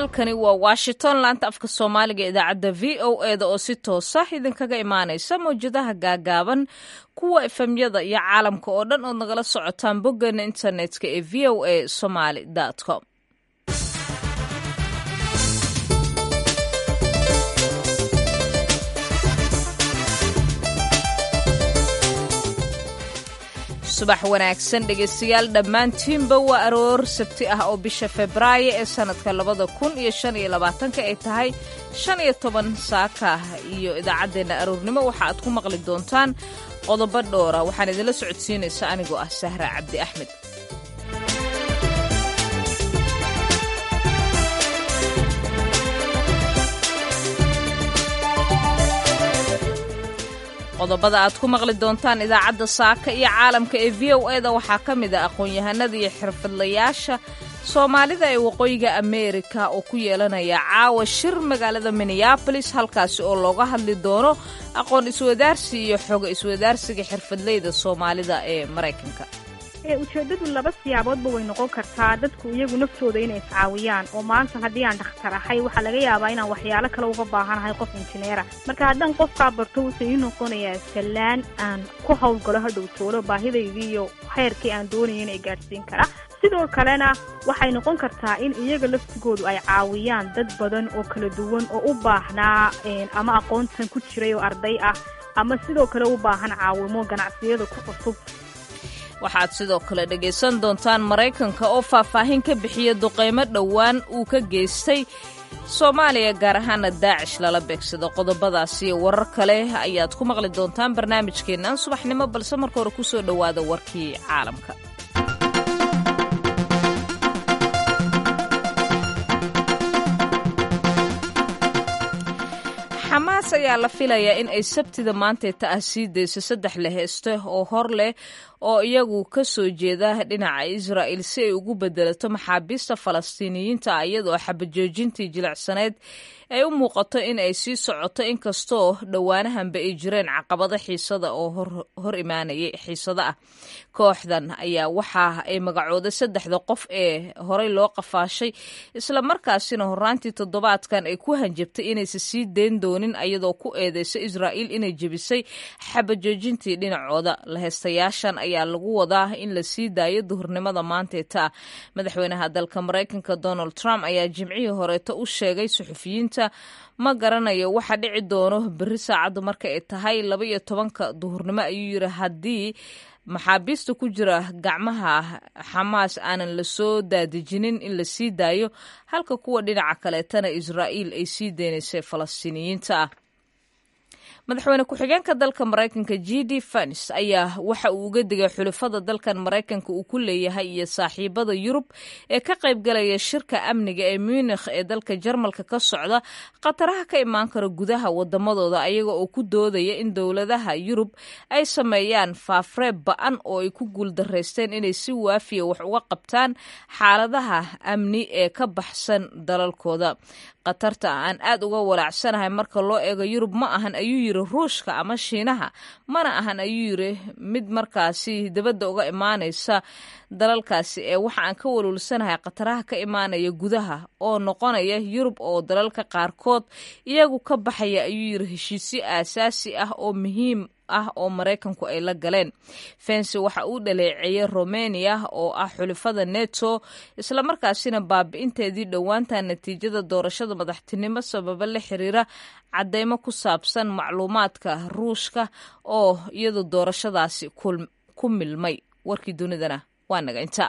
halkani waa washington laanta afka soomaaliga idaacadda v o eda oo si toosa idinkaga imaanaysa mawjadaha gaagaaban kuwa efemyada iyo caalamka oo dhan ood nagala socotaan boggeena internetka ee v o a somaly com subax wanaagsan dhegaystayaal dhammaantiinba waa aroor sabti ah oo bisha febraayo ee sannadka labada kun iyo shan iyo labaatanka ay tahay shan iyo toban saaka iyo idaacaddeenna aroornimo waxa aad ku maqli doontaan qodobo dhowra waxaan idinla socodsiinaysa anigoo ah sahra cabdi axmed qodobada aad ku maqli doontaan idaacadda saaka iyo caalamka ee v o eda waxaa ka mid a aqoon-yahanada iyo xirfadlayaasha soomaalida ee waqooyiga ameerika oo ku yeelanaya caawa shir magaalada minneabolis halkaasi oo looga hadli doono aqoon iswadaarsi iyo xooga iswadaarsiga xirfadleyda soomaalida ee maraykanka ujeedadu laba siyaaboodba way noqon kartaa dadku iyagu naftooda inay iscaawiyaan oo maanta haddii aan dhakhtar ahay waxaa laga yaabaa inaan waxyaalo kale uga baahanahay qof injineera marka haddaan qofkaa barto wuxuu ii noqonayaa sallaan aan ku hawlgalo hadhow toolo baahidaydii iyo heerkii aan doonaya inay gaadhsiin kara sidoo kalena waxay noqon kartaa in iyaga laftigoodu ay caawiyaan dad badan oo kala duwan oo u baahnaa ama aqoontan ku jiray oo arday ah ama sidoo kale u baahan caawimo ganacsiyada ku cusub waxaad sidoo kale dhegaysan doontaan maraykanka oo faahfaahin ka bixiya duqaymo dhowaan uu ka geystay soomaaliya gaar ahaana daacish lala beegsado qodobadaas iyo warar kale ayaad ku maqli doontaan barnaamijkeennan subaxnimo balse marka hore ku soo dhowaada warkii caalamka xamaas ayaa la filayaa in ay sabtida maanteeta ah sii dayso saddex la heeste oo hor leh oo iyagu ka soo jeeda dhinaca israa'il si ay ugu bedelato maxaabiista falastiiniyiinta ah iyadoo xabajoojintii jilicsaneyd ay u muuqato in ay sii socoto inkastoo dhowaanahanba ay jireen caqabado xiisada oo hor imaanayay xiisada ah kooxdan ayaa waxa ay magacooday saddexda qof ee horey loo qafaashay islamarkaasina horaantii toddobaadkan ay ku hanjabtay inaysa sii dayn doonin iyadoo ku eedeysa israa'iil inay jebisay xabajoojintii dhinacooda laheystayaashan ayaa lagu wadaa in la sii daayo duhurnimada maanteeta madaxweynaha dalka maraykanka donald trump ayaa jimcihii horeeto u sheegay suxufiyiinta ma garanayo waxa dhici doono berri saacaddu marka ay tahay laba iyo tobanka duhurnimo ayuu yiri haddii maxaabiista ku jira gacmaha xamaas aanan lasoo daadejinin in la sii daayo halka kuwa dhinaca kaleetana israa'iil ay sii deynaysay falastiiniyiinta ah madaxweyne ku-xigeenka dalka maraykanka g d fans ayaa waxa uu uga digay xulafada dalkan maraykanka uu ku leeyahay iyo saaxiibada yurub ee ka qaybgalaya shirka amniga ee munikh ee dalka jarmalka ka socda khataraha ka imaan kara gudaha wadamadooda ayaga oo ku doodaya in dowladaha yurub ay sameeyaan faafreeb ba-an oo ay ku guuldaraysteen inay si waafiya wax uga qabtaan xaaladaha amni ee ka baxsan dalalkooda khatarta aan aad uga walaacsanahay marka loo eego yurub ma ahan ayuu yiri ruushka ama shiinaha mana ahan ayuu yiri mid markaasi dibadda uga imaanaysa dalalkaasi ee waxa aan ka walwalsanahay khataraha ka imaanaya gudaha oo noqonaya yurub oo dalalka qaarkood iyagu ka baxaya ayuu yiri heshiisyo aasaasi ah oo muhiim ah oo maraykanku ay la galeen fensi waxa uu dhaleeceeyey romania oo ah xulifada neto islamarkaasina baabi'inteedii dhowaanta natiijada doorashada madaxtinimo sababa la xiriira caddeymo ku saabsan macluumaadka ruushka oo iyadu doorashadaasi ku milmay warkii dunidana waa naga inta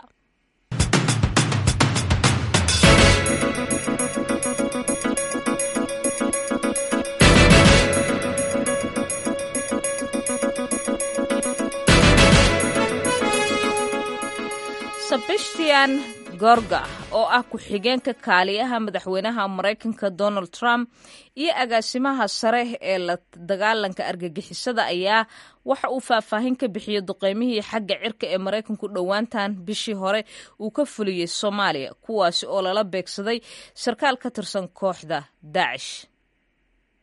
sebestian gorga oo ah ku-xigeenka kaaliyaha madaxweynaha maraykanka donald trump iyo agaasimaha sare ee la dagaalanka argagixisada ayaa waxa uu faahfaahin ka bixiyey duqeymihii xagga cirka ee maraykanku dhowaantan bishii hore uu ka fuliyey soomaaliya kuwaasi oo lala beegsaday sarkaal ka tirsan kooxda daacish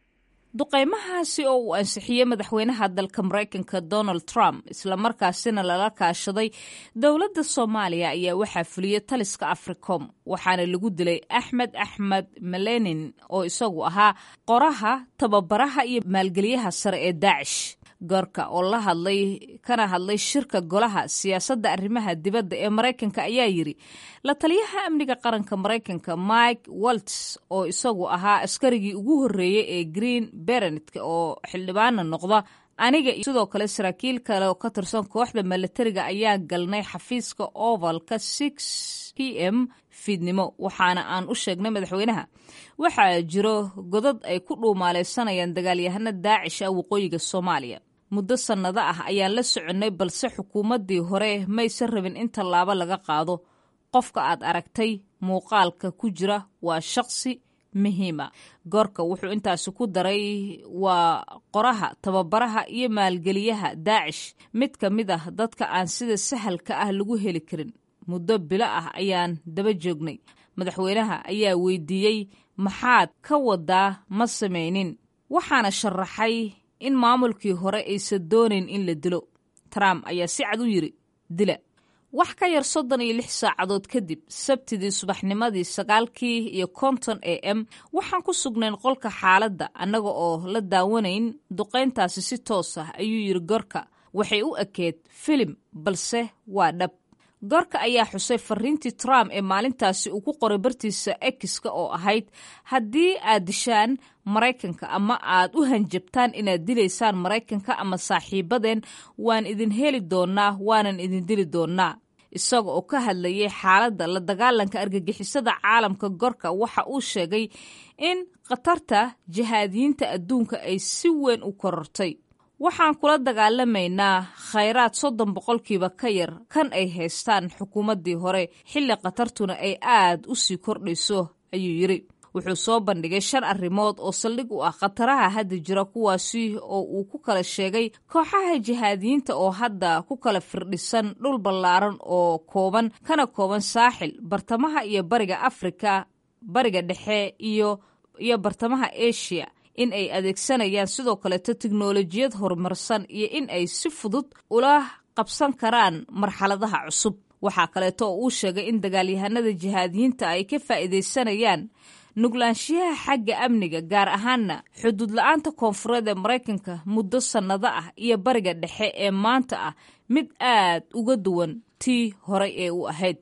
duqaymahaasi oo uu ansixiyey madaxweynaha dalka maraykanka donald trump islamarkaasina lala kaashaday dowladda soomaaliya ayaa waxaa fuliyey taliska africom waxaana lagu dilay axmed axmed malenin oo isagu ahaa qoraha tababaraha iyo maalgeliyaha sare ee daacish goorka oo la hadlay kana hadlay shirka golaha siyaasadda arrimaha dibadda ee maraykanka ayaa yidhi la taliyaha amniga qaranka maraykanka mike walts oo isagu ahaa askarigii ugu horreeyey ee green berenet oo xildhibaana noqda aniga iyo sidoo kale saraakiil kale oo ka tirsan kooxda milatariga ayaa galnay xafiiska ovalka six p m fiidnimo waxaana aan u sheegnay madaxweynaha waxaa jiro godad ay ku dhuumaalaysanayaan dagaalyahano daacish ah waqooyiga soomaaliya muddo sannado ah ayaan la soconnay balse xukuumaddii hore maysan rabin in tallaabo laga qaado qofka aad aragtay muuqaalka ku jira waa shaqsi muhiima goorka wuxuu intaasi ku daray waa qoraha tababaraha iyo maalgeliyaha daacish mid ka mid ah dadka aan sida sahalka ah lagu heli karin muddo bilo ah ayaan daba joognay madaxweynaha ayaa weydiiyey maxaad ka wadaa ma samaynin waxaana sharaxay in maamulkii hore aysan doonayn in la dilo trump ayaa si cad u yidhi dila wax ka yar soddon iyo lix saacadood kadib sabtidii subaxnimadii sagaalkii iyo konton a m waxaan ku sugnayn qolka xaaladda annaga oo la daawanayn duqayntaasi si toos ah ayuu yidhi gorka waxay u ekeed filim balse waa dhab gorka ayaa xusay fariintii trump ee maalintaasi uu ku qoray bartiisa ekiska oo ahayd haddii aad dishaan maraykanka ama aad u hanjabtaan inaad dilaysaan maraykanka ama saaxiibadeen waan idin heli doonnaa waanan idin dili doonnaa isaga oo ka hadlayay xaaladda la dagaalanka argagixisada caalamka gorka waxa uu sheegay in khatarta jihaadiyiinta adduunka ay si weyn u korortay waxaan kula dagaalamaynaa khayraad soddon boqolkiiba ka yar kan ay haystaan xukuumaddii hore xilli khatartuna ay aad u sii kordhayso ayuu yidhi wuxuu soo bandhigay shan arrimood oo saldhig u ah khataraha hadda jira kuwaasi oo uu ku kala sheegay kooxaha jihaadiyiinta oo hadda ku kala firdhisan dhul ballaaran oo kooban kana kooban saaxil bartamaha iyo bariga afrika bariga dhexe iyo iyo bartamaha asia in ay adeegsanayaan sidoo kaleeto tiknolojiyad horumarsan iyo in ay si fudud ula qabsan karaan marxaladaha cusub waxaa kaleeto oo uu sheegay in dagaalyahanada jihaadiyiinta ay ka faa'iidaysanayaan nuglaanshiyaha xagga amniga gaar ahaana xuduud la-aanta koonfureed ee maraykanka muddo sannado ah iyo bariga dhexe ee maanta ah mid aad uga duwan tii horay ee u ahayd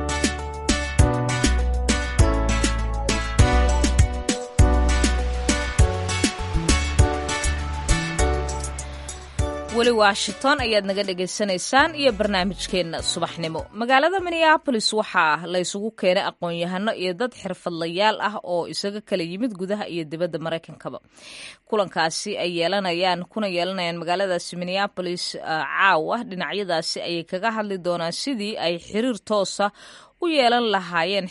weli washington ayaad naga dhagaysanaysaan iyo barnaamijkeenna subaxnimo magaalada minneabolis waxaa la ysugu keenay aqoon-yahano iyo dad xirfadlayaal ah oo isaga kala yimid gudaha iyo dibadda maraykankaba kulankaasi ay yeelanayaan kuna yeelanayaan magaaladaasi minneabolis caawa dhinacyadaasi ayay kaga hadli doonaan sidii ay xiriir toosa u yeelan lahaayeen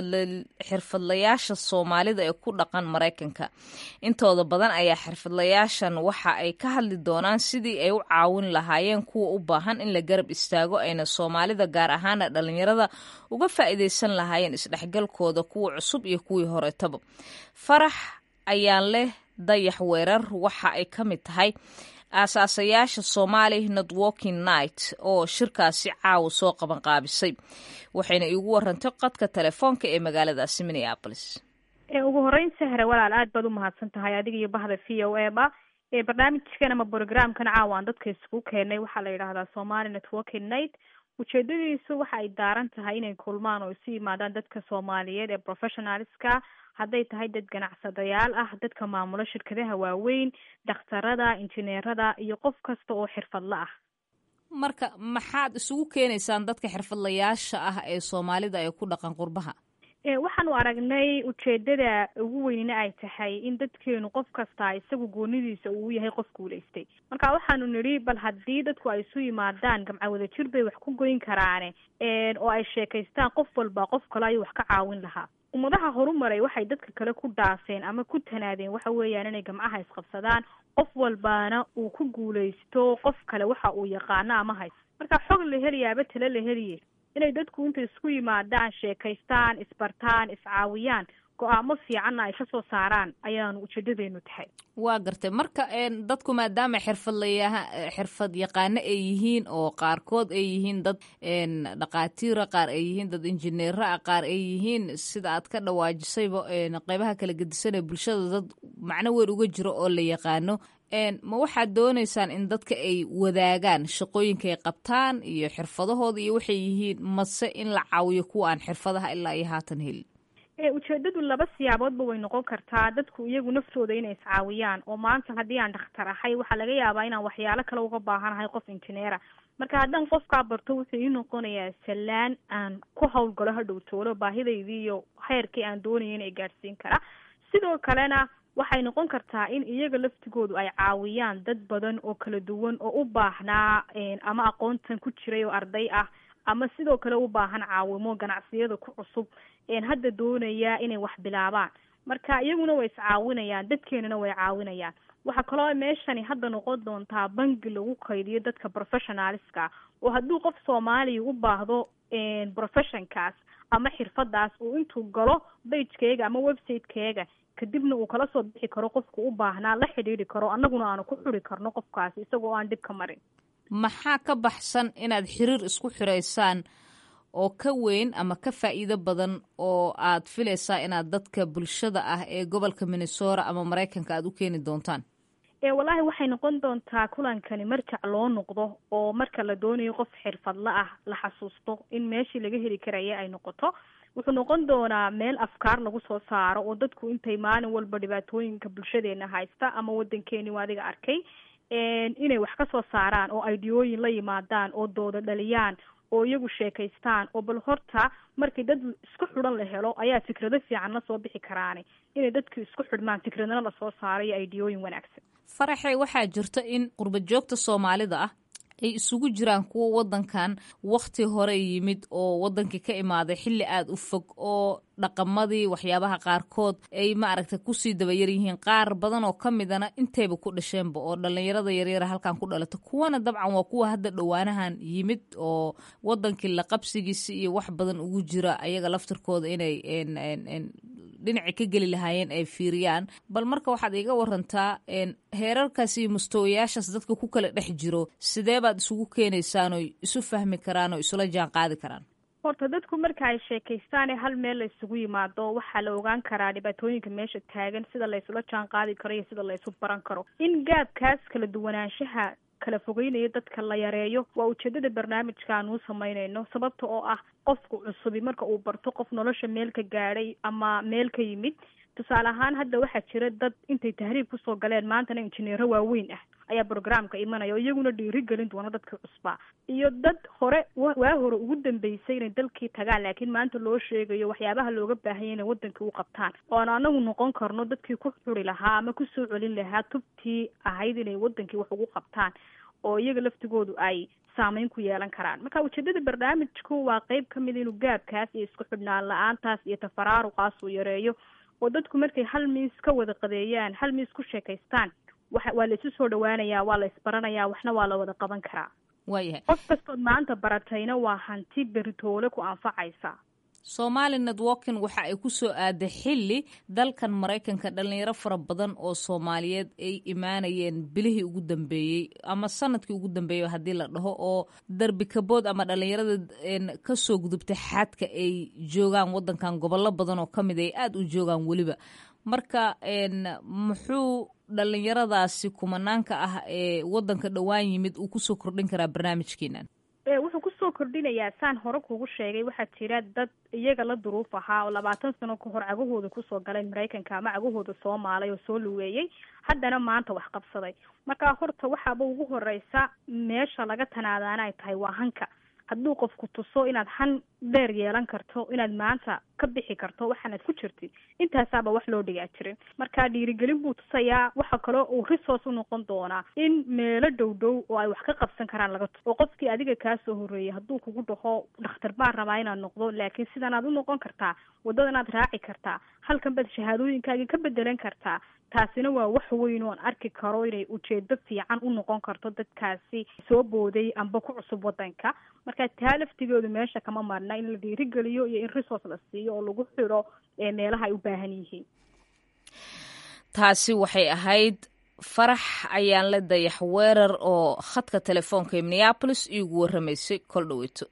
xirfadlayaasha soomaalida ee ku dhaqan maraykanka intooda badan ayaa xirfadlayaashan waxa ay ka hadli doonaan sidii ay u caawin lahaayeen kuwa u baahan in la garab istaago ayna soomaalida gaar ahaana dhalinyarada uga faa'iidaysan lahaayeen isdhexgalkooda kuwa cusub iyo kuwii horetaba farax ayaan leh dayax weerar waxa ay ka mid tahay aasaasayaasha somali networking night oo shirkaasi caawa soo qabanqaabisay waxayna iigu warantay qadka telefoonka ee magaaladaasi minneabolis ugu horeyn sahre walaal aad baad u mahadsan tahay adiga iyo bahda v o e ba barnaamijkan ama programkan caawa aan dadka iskugu keenay waxaa la yidhaahdaa somali networking night ujeedadiisu waxa ay daaran tahay inay kulmaan oo isu yimaadaan dadka soomaaliyeed ee professionalska hadday tahay dad ganacsadayaal ah dadka maamula shirkadaha waaweyn dhakhtarada injineerada iyo qof kasta oo xirfadla ah marka maxaad isugu keenaysaan dadka xirfadlayaasha ah ee soomaalida ee ku dhaqan qurbaha waxaanu aragnay ujeedada ugu weynina ay tahay in dadkeenu qof kastaa isagu goonidiisa uu yahay qof guulaystay marka waxaanu nidhi bal haddii dadku ay isu yimaadaan gamca wadajir bay wax ku goyn karaane oo ay sheekaystaan qof walba qof kale ayuu wax ka caawin lahaa ummadaha horumaray waxay dadka kale ku dhaafeen ama ku tanaadeen waxa weeyaan inay gamcaha isqabsadaan qof walbaana uu ku guulaysto qof kale waxa uu yaqaano ama hays marka xog la heliyaaba tale la heliye inay dadku inta isku yimaadaan sheekaystaan isbartaan iscaawiyaan go-aamo fiicanna ay kasoo saaraan ayaanu ujeedadeenu tahay waa gartay marka dadku maadaama xirfadlayaha xirfad yaqaano ay yihiin oo qaarkood ay yihiin dad dhaqaatiira qaar ay yihiin dad injineera ah qaar ay yihiin sida aad ka dhawaajisayba qeybaha kala gedisan ee bulshada dad macno weyn uga jiro oo la yaqaano ma waxaad doonaysaan in dadka ay wadaagaan shaqooyinka ay qabtaan iyo xirfadahooda iyo waxay yihiin mase in la caawiyo kuwa aan xirfadaha ilaa iyo haatan helin ujeedadu laba siyaaboodba way noqon kartaa dadku iyagu naftooda inay iscaawiyaan oo maanta haddii aan dhakhtar ahay waxaa laga yaabaa inaan waxyaalo kale uga baahanahay qof injineera marka haddaan qofkaa barto wuxuu ii noqonayaa sallaan aan ku hawlgalo hadhow toolo baahidaydii iyo heerkii aan doonaya inay gaadhsiin kara sidoo kalena waxay noqon kartaa in iyaga laftigoodu ay caawiyaan dad badan oo kala duwan oo u baahnaa ama aqoontan ku jiray oo arday ah ama sidoo kale u baahan caawimo ganacsiyada ku cusub hadda doonaya inay wax bilaabaan marka iyaguna way iscaawinayaan dadkeenana way caawinayaan waxaa kaloo meeshani hadda noqon doontaa bangi lagu kaydiyo dadka professionalska oo hadduu qof soomaaliya u baahdo professionkaas ama xirfadaas uu intuu galo bagekeyga ama website-keega kadibna uu kala soo bixi karo qofku u baahnaa la xidhiidri karo annaguna aanu ku xuri karno qofkaasi isagoo aan dhib ka marin maxaa ka baxsan inaad xiriir isku xiraysaan oo ka weyn ama ka faa'iido badan oo aad filaysaa inaad dadka bulshada ah ee gobolka minnesota ama maraykanka aad u keeni doontaan wallaahi waxay noqon doontaa kulankani marjac loo noqdo oo marka la doonayo qof xirfadla ah la xasuusto in meeshii laga heli karaya ay noqoto wuxuu noqon doonaa meel afkaar lagu soo saaro oo dadku intay maalin walba dhibaatooyinka bulshadeena haysta ama wadankeeni waa adiga arkay inay wax ka soo saaraan oo aidiyooyin la yimaadaan oo dooda dhaliyaan oo iyagu sheekaystaan oo bal horta markii dad isku xidhan la helo ayaa fikrado fiican la soo bixi karaane inay dadku isku xidhmaan fikradana lasoo saaro iyo aidiyooyin wanaagsan faraxey waxaa jirta in qurba joogta soomaalida ah ay isugu jiraan kuwo wadankan wakti hore yimid oo wadankii ka imaaday xilli aada u fog oo dhaqamadii waxyaabaha qaarkood ay maaragtay kusii dabayar yihiin qaar badan oo ka midana intayba ku dhasheenba oo dhallinyarada yaryara halkan ku dhalata kuwana dabcan waa kuwa hadda dhowaanahan yimid oo wadankii la qabsigiisi iyo wax badan ugu jira ayaga laftirkooda inay dhinaci ka geli lahaayeen ay fiiriyaan bal marka waxaad iiga warantaa heerarkaas iyo mustawayaashaas dadka ku kala dhex jiro sidee baad isugu keenaysaan oo isu fahmi karaan oo isula jaan qaadi karaan horta dadku marka ay sheekaystaan ee hal meel la isugu yimaado waxaa la ogaan karaa dhibaatooyinka meesha taagan sida la isula jaan qaadi karo iyo sida la isu baran karo in gaabkaas kala duwanaanshaha kala fogeynayo dadka la yareeyo waa ujeedada barnaamijka aan uu samaynayno sababta oo ah qofku cusubi marka uu barto qof nolosha meel ka gaadhay ama meel ka yimid tusaale ahaan hadda waxaa jira dad intay tahriib kusoo galeen maantana injineero waaweyn ah ayaa programka imanaya oo iyaguna dhiiri gelin doona dadka cusbaa iyo dad hore waa hore ugu dambeysay inay dalkii tagaan laakiin maanta loo sheegayo waxyaabaha looga baahanya inay wadankii u qabtaan oan anagu noqon karno dadkii ku xuri lahaa ama kusoo celin lahaa tubtii ahayd inay wadankii wax ugu qabtaan oo iyaga laftigoodu ay saameyn ku yeelan karaan marka ujeedada barnaamijku waa qeyb ka mid inuu gaabkaas iyo isku xidhnaan la-aantaas iyo tafaraaruqaas uu yareeyo oo dadku markay hal miis ka wada qadeeyaan hal miis ku sheekaystaan wa waa la isu soo dhawaanayaa waa la isbaranayaa waxna waa la wada qaban karaa waayahay qof kastood maanta baratayna waa hanti beritoole ku anfacaysa somali networking waxa ay ku soo aaday xilli dalkan maraykanka dhalinyaro fara badan oo soomaaliyeed ay imaanayeen bilihii ugu dambeeyey ama sanadkii ugu dambeeyey haddii la dhaho oo darbi kabood ama dhalinyarada kasoo gudubtay xadka ay joogaan wadankan gobollo badan oo kamid ay aada u joogaan weliba marka muxuu dhalinyaradaasi kumanaanka ah ee wadanka dhowaan yimid uu kusoo kordhin karaa barnaamijkeenan wuxuu kusoo kordhinayaa saan hore kugu sheegay waxaa jira dad iyaga la duruuf ahaa oo labaatan sano ka hor cagahooda kusoo galay maraykanka ama cagahooda soo maalay oo soo luweeyey haddana maanta wax qabsaday marka horta waxaaba ugu horeysa meesha laga tanaadaana ay tahay waa hanka hadduu qofku tuso inaad han dheer yeelan karto inaad maanta ka bixi karto waxaanaad ku jirtid intaasaaba wax loo dhigaa jirin marka dhiirigelin buu tusayaa waxa kaloo uu resource u noqon doonaa in meelo dhow dhow oo ay wax ka qabsan karaan laga tuso oo qofkii adiga kaa soo horreeyay hadduu kugu dhaho dhakhtar baan rabaa inaad noqdo laakiin sidanaad u noqon kartaa waddadanaad raaci kartaa halkan baad shahaadooyinkaagii ka bedelan kartaa taasina waa wax weyn oon arki karo inay ujeedo fiican u noqon karto dadkaasi soo booday amba ku cusub wadanka marka taa laftigoodu meesha kama marna baahana in la dhiirigeliyo iyo in resource la siiyo oo lagu xiro meelaha ay u baahan yihiin taasi waxay ahayd farax ayaan la dayax weerar oo khadka telefoonka ee minneabolis iigu warramaysay kol dhaweyto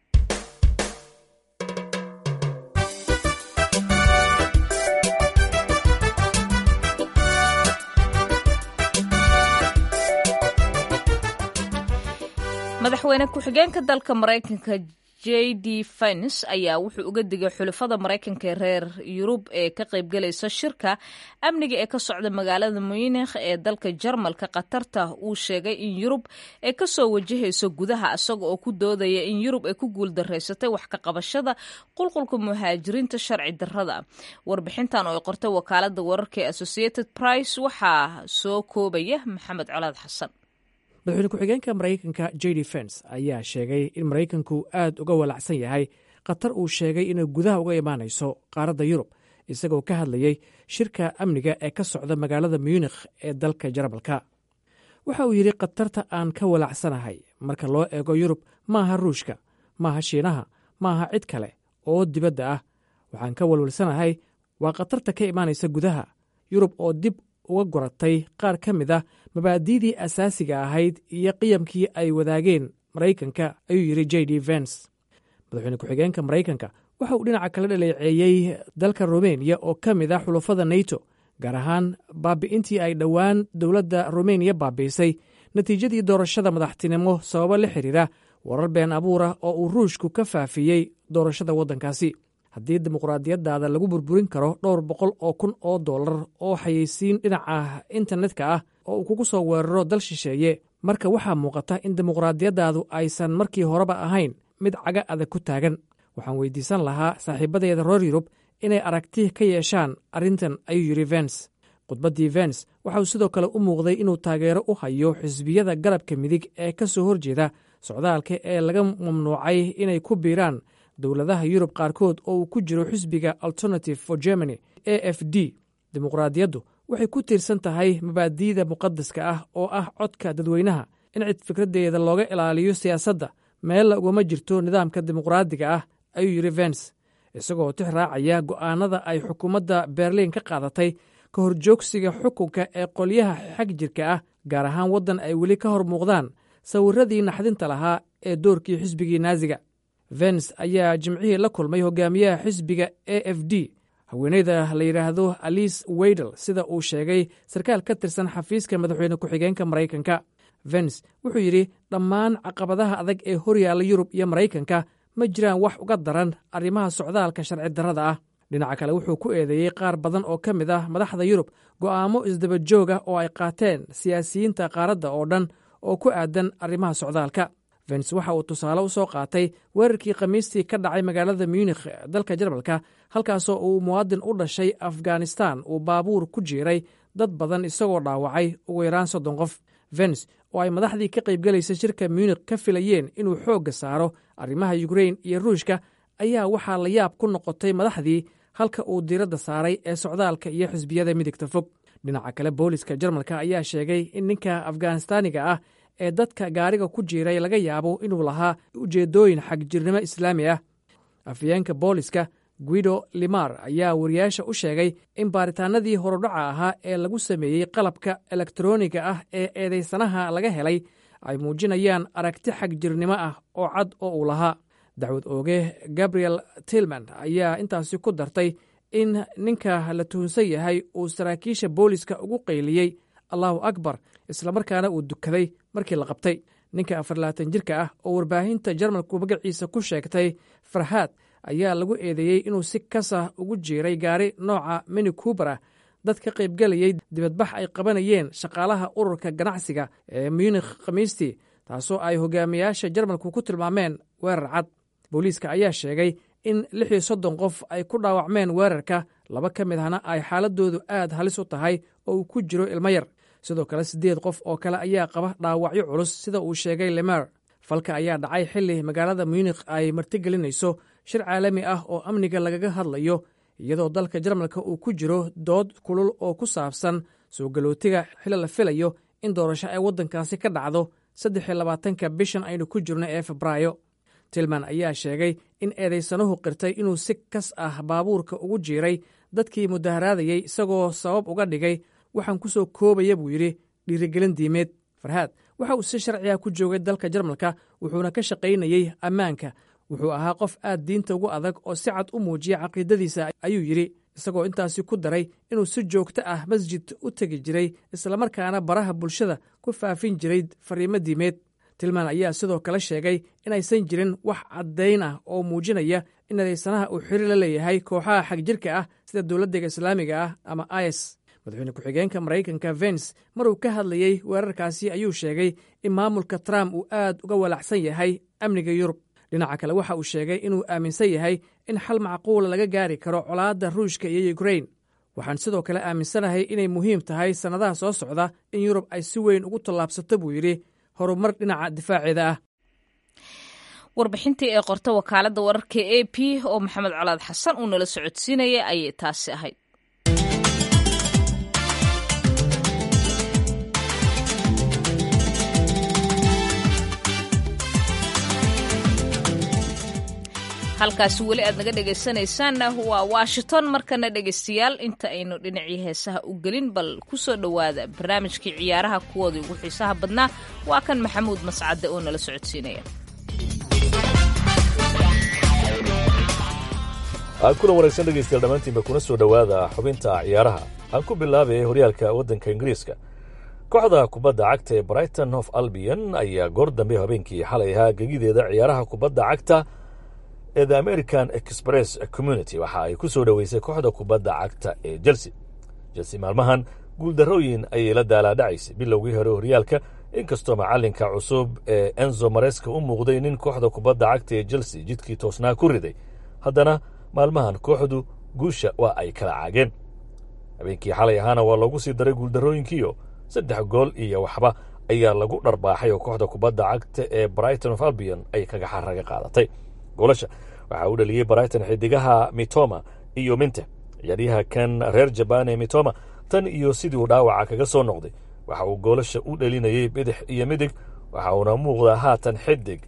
madaxweyne ku-xigeenka dalka maraykanka j d fens ayaa wuxuu uga digay xulafada maraykanka ee reer yurub ee ka qaybgalaysa shirka amniga ee ka socda magaalada munikh ee dalka jarmalka khatarta uu sheegay in yurub ay kasoo wajahayso gudaha isaga oo ku doodaya in yurub ay ku guuldaraysatay wax ka qabashada qulqulka muhaajiriinta sharci darrada warbixintan oo ay qortay wakaalada wararka ee associated price waxaa soo koobaya maxamed colaad xasan madaxweyne ku-xigeenka maraykanka j d fens ayaa sheegay in maraykanku aad uga walacsan yahay khatar uu sheegay inay gudaha uga imaanayso qaaradda yurub isagoo ka hadlayey shirka amniga ee ka socda magaalada munikh ee dalka jarmalka waxa uu yidhi khatarta aan ka walacsanahay marka loo eego yurub maaha ruushka maaha shiinaha maaha cid kale oo dibadda ah waxaan ka walwalsanahay waa khatarta ka imaanaysa gudaha yurub oo dib uga goratay qaar ka mid ah mabaadi'dii asaasiga ahayd iyo qiyamkii ay wadaageen maraykanka ayuu yidhi j d vens madaxweyne ku-xigeenka maraykanka waxa uu dhinaca kala dhaleeceeyey dalka rumeniya oo ka mid ah xulafada nato gaar ahaan baabi'intii ay dhowaan dowladda rumeniya baabi'isay natiijadii doorashada madaxtinimo sababo la xidhiira warar been abuura oo uu ruushku ka faafiyey doorashada waddankaasi haddii dimuqraadiyaddaada lagu burburin karo dhowr boqol oo kun oo dollar oo xayeysiin dhinaca internetka ah oo uu kugu soo weeraro dal shisheeye marka waxaa muuqata in dimuqraadiyaddaadu aysan markii horeba ahayn mid caga adag ku taagan waxaan weydiisan lahaa saaxiibadeeda reer yurub inay aragti ka yeeshaan arrintan ayuu yidhi vens khudbaddii vens waxa uu sidoo kale u muuqday inuu taageero u hayo xisbiyada garabka midig ee ka soo horjeeda socdaalka ee laga mamnuucay inay ku biiraan dowladaha yurub qaarkood oo uu ku jiro xisbiga alternative for germany a f d dimuqraadiyaddu waxay ku tiirsan tahay mabaadi'da muqadaska ah oo ah codka dadweynaha in cid fikraddeeda looga ilaaliyo siyaasadda meella ugama jirto nidaamka dimuqraadiga ah ayuu yidhi vens isagoo tix raacaya go'aanada ay xukuumadda berliin ka qaadatay ka horjoogsiga xukunka ee qolyaha xag jirka ah gaar ahaan waddan ay weli ka hor muuqdaan sawirradii naxdinta lahaa ee doorkii xisbigii naaziga vens ayaa jimcihii la kulmay hogaamiyaha xisbiga a f d haweeneyda la yidhaahdo alice weydel sida uu sheegay sarkaal ka tirsan xafiiska madaxweyne ku-xigeenka maraykanka vens wuxuu yidhi dhammaan caqabadaha adag ee horyaalla yurub iyo maraykanka ma jiraan wax uga daran arrimaha socdaalka sharci darrada ah dhinaca kale wuxuu ku eedeeyey qaar badan oo ka mid ah madaxda yurub go'aamo isdaba joog ah oo ay qaateen siyaasiyiinta qaaradda oo dhan oo ku aadan arrimaha socdaalka vens waxa uu tusaale u soo qaatay weerarkii khamiistii ka dhacay magaalada munikh dalka jarmalka halkaasoo uu muwaadin u dhashay afghanistan uu baabuur ku jiiray dad badan isagoo dhaawacay ugu yaraan soddon qof vens oo ay madaxdii ka qaybgelaysa shirka munikh ka filayeen inuu xoogga saaro arrimaha yukrein iyo ruushka ayaa waxaa la yaab ku noqotay madaxdii halka uu diiradda saaray ee socdaalka iyo xisbiyada midigta fog dhinaca kale booliska jarmalka ayaa sheegay in ninka afghanistaaniga ah ee dadka gaariga ku jiiray laga yaabo inuu lahaa ujeeddooyin xagjirnimo islaami ah afyeenka booliska guido limar ayaa wariyaasha u sheegay in baaritaanadii horudhaca ahaa ee lagu sameeyey qalabka elektroniga ah ee eedaysanaha laga helay ay muujinayaan aragti xagjirnimo ah oo cad oo uu lahaa dacwad ooge gabriel tilman ayaa intaasi ku dartay in ninka la tuhunsan yahay uu saraakiisha booliska ugu qayliyey allahu akbar islamarkaana uu dukaday markii la qabtay ninka afarlaatan jirka ah oo warbaahinta jarmalku magaciisa ku sheegtay farhaad ayaa lagu eedeeyey inuu si kasah ugu jiiray gaari nooca mini kuubar ah dad ka qaybgelayay dibadbax ay qabanayeen shaqaalaha ururka ganacsiga ee munikh khamiistii taasoo ay hogaamiyaasha jarmalku ku tilmaameen weerar cad booliiska ayaa sheegay in lix iyo soddon qof ay ku dhaawacmeen weerarka laba ka mid ahna ay xaaladoodu aad halis u tahay oo uu ku jiro ilmo yar sidoo kale siddeed qof oo kale ayaa qaba dhaawacyo culus sida uu sheegay lemer falka ayaa dhacay xilli magaalada munikh ay martigelinayso shir caalami ah oo amniga lagaga hadlayo iyadoo dalka jarmalka uu ku jiro dood kulul oo ku saabsan soo galootiga xilli la filayo in doorasho ay waddankaasi ka dhacdo saddex iyo labaatanka bishan aynu ku jirno ee febraayo tilman ayaa sheegay in eedaysanuhu qirtay inuu si kas ah baabuurka ugu jiiray dadkii mudaharaadayey isagoo sabab uga dhigay waxaan ku soo koobaya buu yidhi dhiirigelin diimeed farhaad waxa uu si sharciga ku joogay dalka jarmalka wuxuuna ka shaqaynayey ammaanka wuxuu ahaa qof aad diinta ugu adag oo si cad u muujiya caqiidadiisa ayuu yidhi isagoo intaasi ku daray inuu si joogto ah masjid u tegi jiray islamarkaana baraha bulshada ku faafin jiray fariimo diimeed tilmaan ayaa sidoo kale sheegay inaysan jirin wax caddayn ah oo muujinaya in eedaysanaha uu xiri la leeyahay kooxaha xagjirka ah sida dowladdeega islaamiga ah ama is madaxweyne ku-xigeenka maraykanka vens maruu ka hadlayey weerarkaasi ayuu sheegay in maamulka trump uu aad uga walacsan yahay amniga yurub dhinaca kale waxa uu sheegay inuu aaminsan yahay in xal macquula laga gaari karo colaadda ruushka iyo yukrain waxaan sidoo kale aaminsanahay inay muhiim tahay sannadaha soo socda in yurub ay si weyn ugu tallaabsato buu yidhi horumar dhinaca difaaceeda ah warbixintii ee qorta wakaaladda wararka a p oo maxamed colaad xasan uu nala socodsiinaya ayay taasi ahayd halkaasi weli aad naga dhegaysanaysaanna waa washington markana dhegaystayaal inta aynu dhinacii heesaha u gelin bal ku soo dhowaada barnaamijkii ciyaaraha kuwoodii ugu xiisaha badnaa waa kan maxamuud mascadde oo nala socodsiinaya kulan wanaagsan dhegaystayaal dhammaantiinba kuna soo dhowaada xubinta ciyaaraha aan ku bilaabay horyaalka waddanka ingiriiska kooxda kubadda cagta ee brighton of albion ayaa goor dambe habeenkii xalay ahaa gegideeda ciyaaraha kubadda cagta ee the american express community waxa ay ku soo dhoweysay kooxda kubadda cagta ee chelsea chelsea maalmahan guuldarrooyin ayay la daalaadhacaysay bilowgii hore horyaalka inkastoo macallinka cusub ee enzo mareska u muuqday nin kooxda kubadda cagta ee chelsea jidkii toosnaa ku riday haddana maalmahan kooxdu guusha waa ay kala caageen habeenkii xalay ahaana waa loogu sii daray guuldarrooyinkiio saddex gool iyo waxba ayaa lagu dharbaaxay oo kooxda kubadda cagta ee brighton of albion ay kaga xaraga qaadatay goolasha waxaa u dhaliyey brighton xidigaha mitoma iyo minte ciyaaryaha kan reer jabaan ee mitoma tan iyo sidii uu dhaawaca kaga soo noqday waxa uu goolasha u dhalinayey bidix iyo midig waxa uuna muuqdaa haatan xidig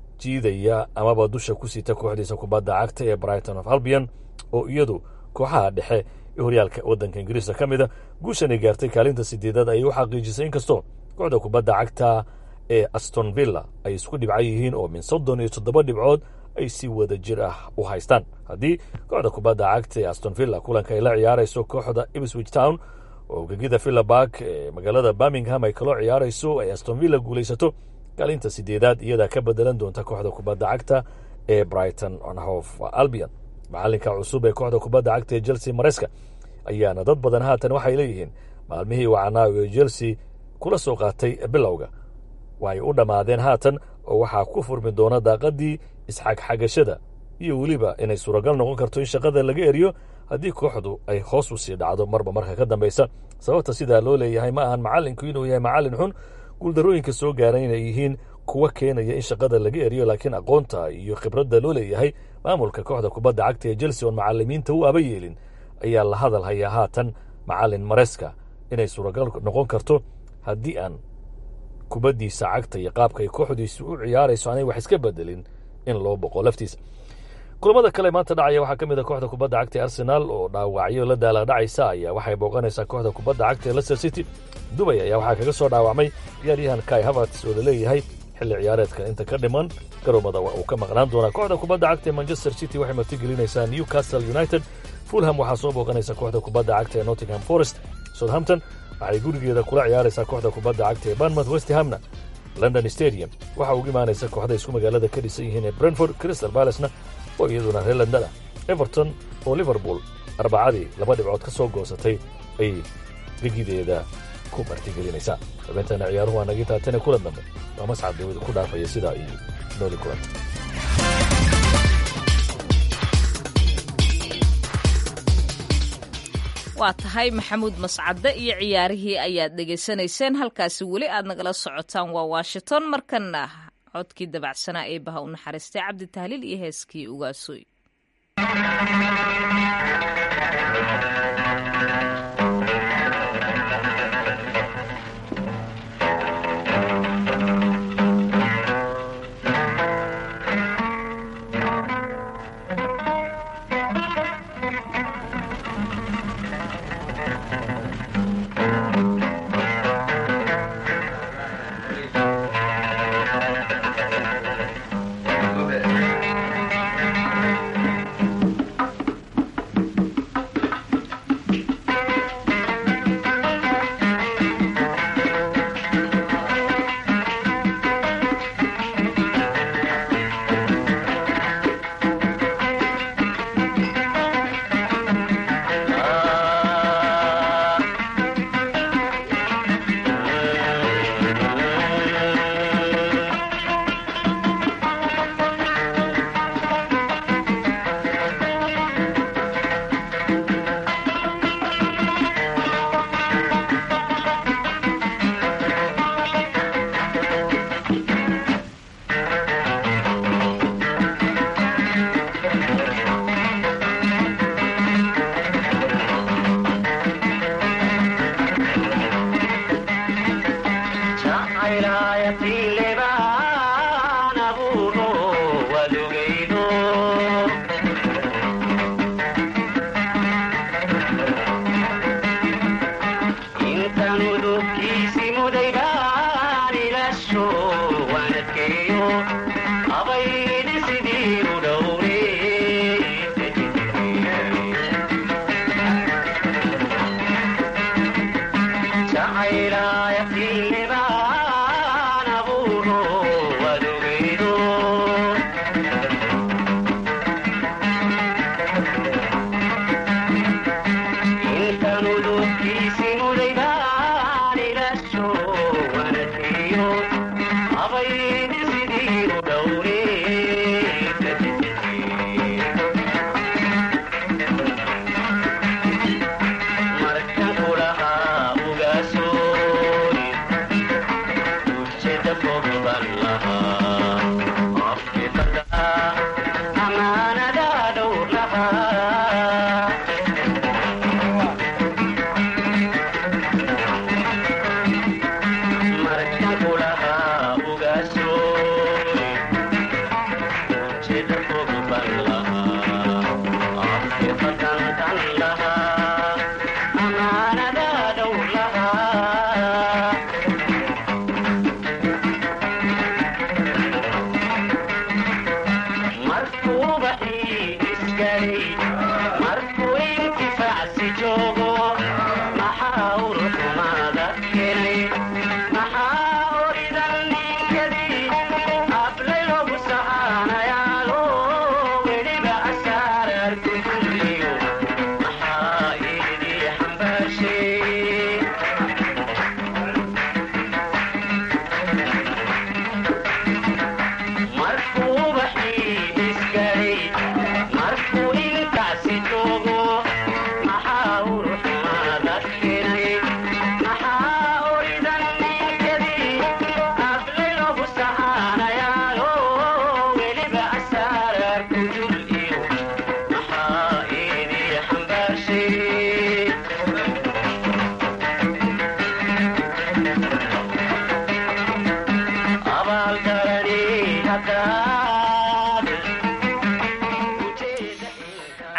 jiidaya amaba dusha ku siita kooxdiisa kubadda cagta ee brighton of albion oo iyadu kooxaha dhexe ee horyaalka waddanka ingiriiska ka mid a guushanay gaartay kaalinta sideedaad ayay u xaqiijisay inkastoo kooxda kubadda cagta ee aston villa ay isku dhibcan yihiin oo min soddon iyo toddoba dhibcood ay si wada jir ah u haystaan haddii kooxda kubadda cagta ee aston villa kulanka ay la ciyaarayso kooxda ibswich town oo gegida villabark ee magaalada birmingham ay kaloo ciyaarayso ay aston villa guulaysato kaalinta sideedaad iyadaa ka bedelan doonta kooxda kubadda cagta ee brighton onhof albion macalinka cusub ee kooxda kubadda cagta ee chelsea mareska ayaana dad badan haatan waxay leeyihiin maalmihii wacanaawi ee chelsea kula soo qaatay bilowga waay u dhammaadeen haatan oo waxaa ku furmi doona daaqadii isxagxagashada iyo weliba inay suuragal noqon karto in shaqada laga eriyo haddii kooxdu ay hoos u sii dhacdo marba marka ka dambaysa sababta sidaa loo leeyahay ma ahan macallinku inuu yahay macallin xun guuldarooyinka soo gaaran inay yihiin kuwa keenaya in shaqada laga eriyo laakiin aqoonta iyo khibradda loo leeyahay maamulka kooxda kubadda cagta ee chelsea oon macallimiinta u aba yeelin ayaa la hadal hayaa haatan macallin mareska inay suuragal noqon karto haddii aan kubaddiisa cagta iyo qaabka ay kooxdiisu u ciyaarayso aanay wax iska bedelin in loo boqo laftiisa kulamada kale maanta dhacaya waxaa ka mid a kooxda kubadda cagta ee arsenaal oo dhaawacyo la daalaadhacaysa ayaa waxay booqanaysaa kooxda kubadda cagta ee leicester city dubay ayaa waxaa kaga soo dhaawacmay ciyaaryahan kai havertz oo laleeyahay xilli ciyaareedka inta ka dhiman garoomada waa uu ka maqnaan doonaa kooxda kubadda cagta ee manchester city waxay martigelinaysaa newcastle united fulham waxaa soo booqanaysa kooxda kubadda cagta ee nottingham forest southampton waxay gurigeeda kula ciyaaraysaa kooxda kubadda cagta ee barnmouth westhamna london stadium waxaa uga imaanaysa kooxda isku magaalada ka dhisan yihiin ee brentford crystal balacena oo iyaduna reer london ah everton oo liverpool arbacadii laba dhibcood ka soo goosatay ayay gegideeda ku martigelinaysaa xubintana ciyaaruhu waa nagii taatane kulan dambe waa mascad dawada ku dhaafaya sidaa iyo nooli kulanta waa tahay maxamuud mascadde iyo ciyaarihii ayaad dhegaysanayseen halkaasi weli aad nagala socotaan waa washington markana codkii dabacsanaa ee baha u naxariistay cabdi tahliil iyo heeskii ugaasooy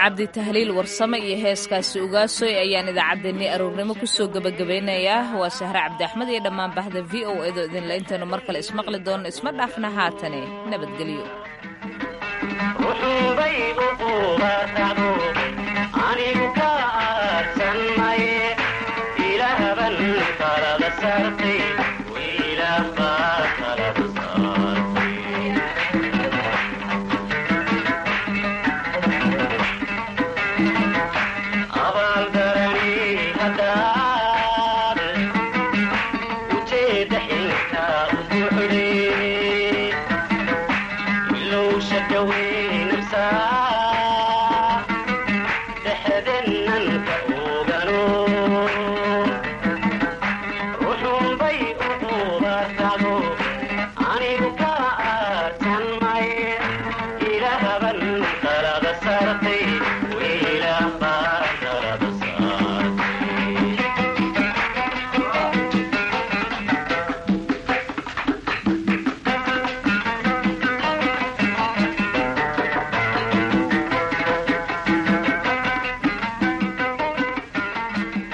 cabdi tahliil warsame iyo heeskaasi ugaasoy ayaan idaacaddeenii aroornimo kusoo gebagabaynayaa waa sahre cabdi axmed iyo dhammaan bahda v o edo idinla intaynu mar kale ismaqli doono isma dhaafna haatane nabadgelyo anigu ka aadsanay ilaahban kalada saartay